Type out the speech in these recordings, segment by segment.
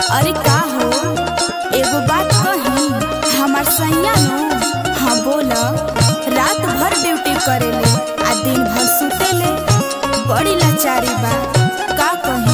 अरे का हो एगो बात कही हमार सैया नु हाँ बोल रात भर ड्यूटी करेले आ दिन भर सुतेले बड़ी लाचारी बा का कही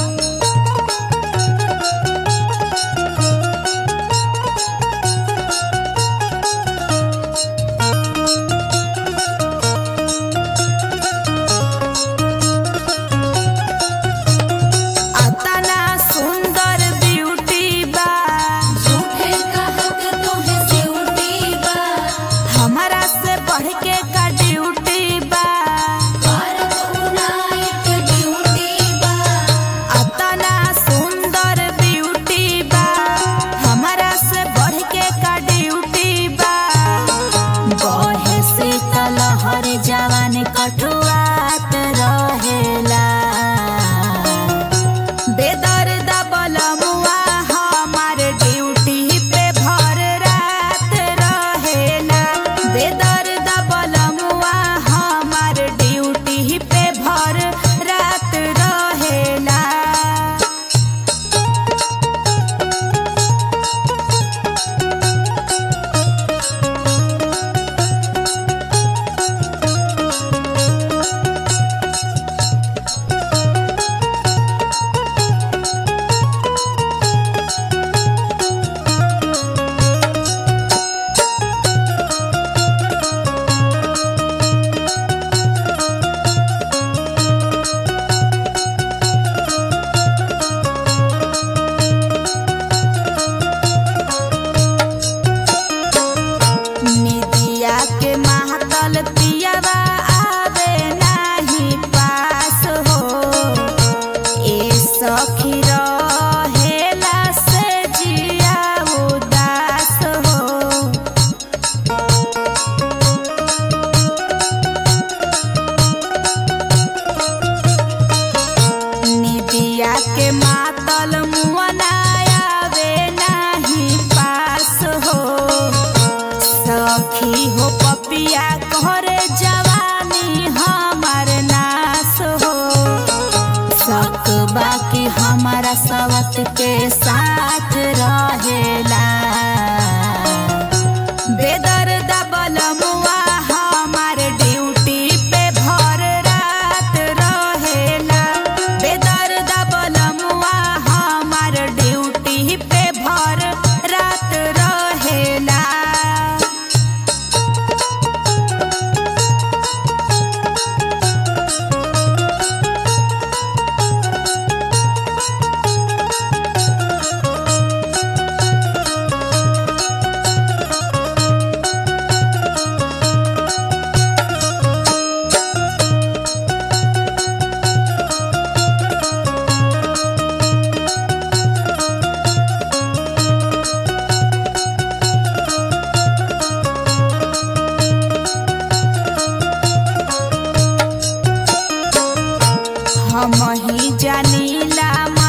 अतना सुंदर ब्यूटी बा झूठे कहत तोहे सिउटी बा हमारा से बढ़ के का ड्यूटी बा भारत उनाइट ड्यूटी बा अतना सुंदर ब्यूटी बा हमारा से बढ़ के का ड्यूटी बा बहे शीतल हर जवान कठुआत रहेला बेदर्द बलमुआ हमार ड्यूटी पे भर रात रहेला बेदर्द बलमुआ हमार ड्यूटी पे भर रात रहेला निदिया के महतल पियवा आवे नाही पास हो ए सखी रहेला से जिया उदास हो निदिया के मातल मुअनायावे नाही पास हो सखी हो पपिया करे जवानी हमार नास हो सक बाकी हमारा सवत के साथ रहेला बेदर्द बलमुआ हमार ड्यूटी पे भर रात रहेला बेदर्द बलमुआ हमार ड्यूटी पे भर रात रहेला हम ही जानीला